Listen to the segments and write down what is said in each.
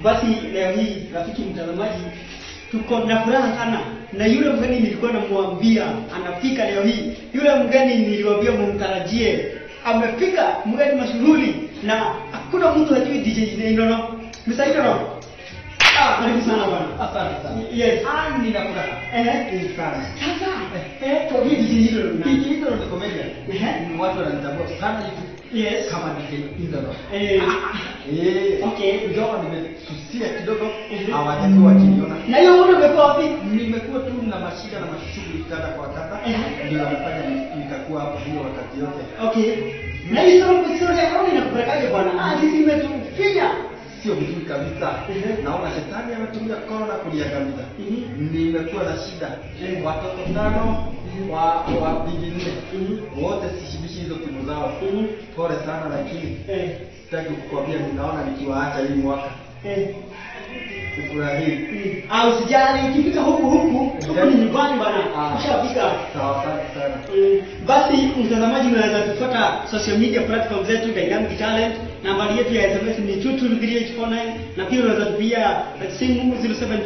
Basi leo hii rafiki mtazamaji, tuko na furaha sana na yule mgeni nilikuwa namwambia anafika leo hii. Yule mgeni niliwaambia mumtarajie, amefika mgeni mashuhuri na hakuna mtu hajui DJ Inono. Mr. Inono. Ah, karibu sana bwana. Asante sana. Yes. Ah, nina furaha. Eh, Ni sana. sasa eh, kwa hiyo DJ Inono. DJ Indro ni comedian. Ehe. Ni watu wananitambua sana YouTube Yes. kama DJ Indro. Eh, Eh, Okay. Ingawa nimesusia kidogo, Mhm. hawajakuwa wakiniona. na hiyo muda umekuwa wapi? Nimekuwa tu na mashida na mashughuli kadha kwa kadha, Ehe. ndio amefanya nikakuwa hapo hiyo wakati yote. Okay. Na hii story story ya corona inakupelekaje bwana? Ah, sisi imetufinya. Sio vizuri kabisa. Mhm. Naona shetani ametumia corona kuniangamiza. Mhm. Nimekuwa na shida. Watoto tano wa wa bigi nne Mhm. wote sishibishi hizo timu zao. Mhm. Pole sana, lakini Eh, sitaki kukwambia, ninaona nikiwaacha hii mwaka eh. kufurahii. Mm. Ah, usijali ukifika huku huku, huku ni nyumbani bwana. Ah. Ushafika. Sawa, asante sana. Mm. Basi mtazamaji, unaweza kufuata social media platform zetu Dynamic Talent. Nambari yetu ya SMS ni 2234849 na pia unaweza kupigia simu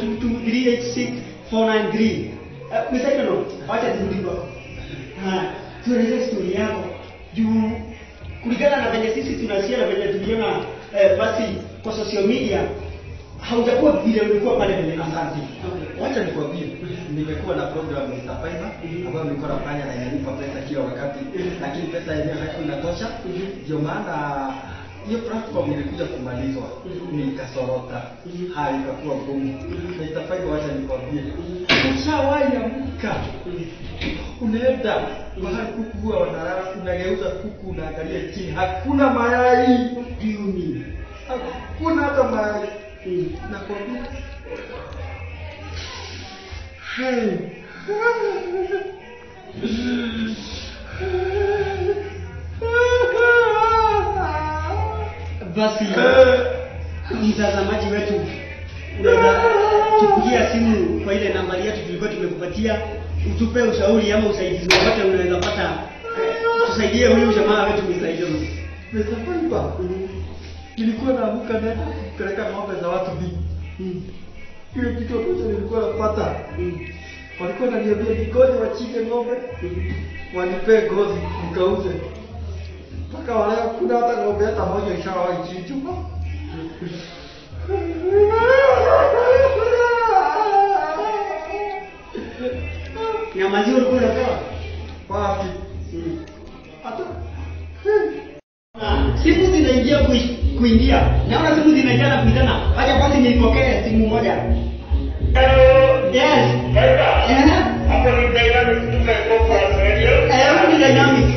0722386493. Uh, Mr. Inono, wacha turudi kwako. Ah, tueleze story yako juu kulingana na venye sisi tunasikia na venye tuliona eh, basi kwa social media haujakuwa vile ulikuwa pale mbele. Asante. Wacha nikwambie, nimekuwa na program ya Fiverr ambayo nilikuwa nafanya na inanipa pesa kila wakati, lakini pesa yenyewe haikuwa inatosha. Ndio maana hiyo platform ilikuja kumalizwa, nikasorota, hali ikakuwa ngumu. Na itafanya, wacha nikwambie, ushawahi amka unaenda mahali kuku huwa wanalala, unageuza kuku, unaangalia chini, hakuna mayai, Jioni. hakuna hata mayai. Mm. Nakwambia Hey. Basi mtazamaji wetu, unaweza tupigia simu kwa ile nambari yetu tulikuwa tumekupatia, utupe ushauri ama usaidizi wowote unaweza pata, eh, tusaidie huyu jamaa wetu msaidie. Mr. Fiber, nilikuwa naamka na kupeleka ng'ombe za watu bi. Mm. Hiyo kitu ambacho nilikuwa napata, Mm. walikuwa wananiambia ningoje wachinje ng'ombe, wanipee ngozi nikauze. Mpaka waleo kuna hata ng'ombe hata moja ishawahi chinjwa. Na maziwa ulikuwa unapewa? Wapi? Mm. Hata Ah, simu zinaingia kui- kuingia naona simu zinaingia na kuitana haja basi nipokee simu moja yes Eh, eh, huku ni dynamic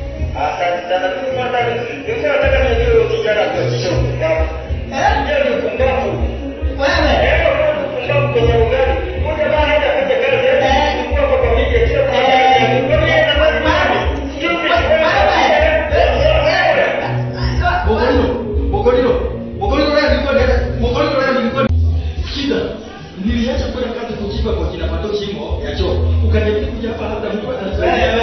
wewe Mogolino, Mogolino, Mogolino leo nilikuwa nenda, Mogolino leo nilikuwa shida. Niliacha kwenda kazi kuchimba kwa kina Pato shimo ya choo. Ukaniambia kuja hapa labda mtu atasaidia.